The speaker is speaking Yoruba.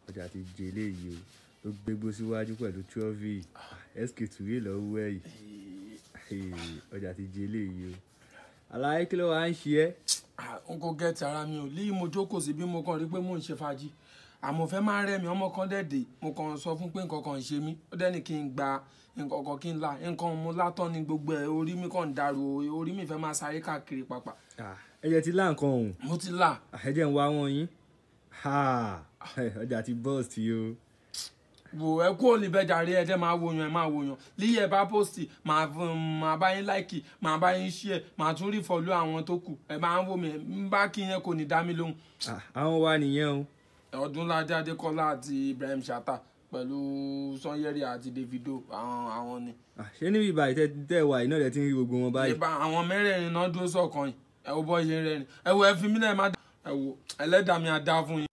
ọjà ti jẹ eléyìí o ló gbégbó síwájú pẹ̀lú trọ́fì sk tùwé lọ́wọ́ ẹ̀ yìí ọjà ti jẹ eléyìí o aláyé kí ló wàá ń ṣe ẹ́ n kò gẹ́ẹ̀tì ara mi ò lí mo jókòó sí bí mo kàn rí pé mò ń ṣe fàájì àmọ́ fẹ́ máa rẹ́ mi ọmọ kan dẹ̀dẹ̀ mo kàn sọ fún pé nǹkan kan ń ṣe mí ó dẹ́ni kí n gba nǹkan kan kí n la nǹkan mo látọ́ ni gbogbo ẹ̀ orí mi kàn ń dàrú orí mi fẹ́ máa sáré káàkiri pàpà ẹ̀jẹ̀ ti lá nǹkan ọ̀hún mo ti là ẹ̀jẹ̀ ń wá wọn yín ọjà ti bọ́ọ̀sì o wò ẹ kú òní bẹ́ẹ̀ jàre ẹ dẹ́ máa wòyàn ẹ máa wòyàn líyẹ̀ bá pósìtì máa fún máa bá yín láìkì máa bá yín ṣí ẹ máa tún rí fọlú àwọn tó kù ẹ máa ń wò mí ẹ ń bá kí yẹn kò ní dá mi lóhùn Ah, àwọn wa nìyẹn o ọdúnládé adékọlá àti ibrahim shatta pẹ̀lú sanyẹri àti davido àwọn àwọn ni. Ah, ṣé níbi ìbàyí tẹ tẹ wà iná rẹ ti ń rí gbogbo wọn báyìí ìbá àwọn mẹ́rẹ̀ẹ̀rin náà dúró sọ̀kan yìí ẹ wo bọ́ ṣe ń rẹ́rìn ẹ wo ẹ fi mí lẹ́ẹ̀ má dá ẹ wo ẹlẹ́dàá mi á dá fún yín.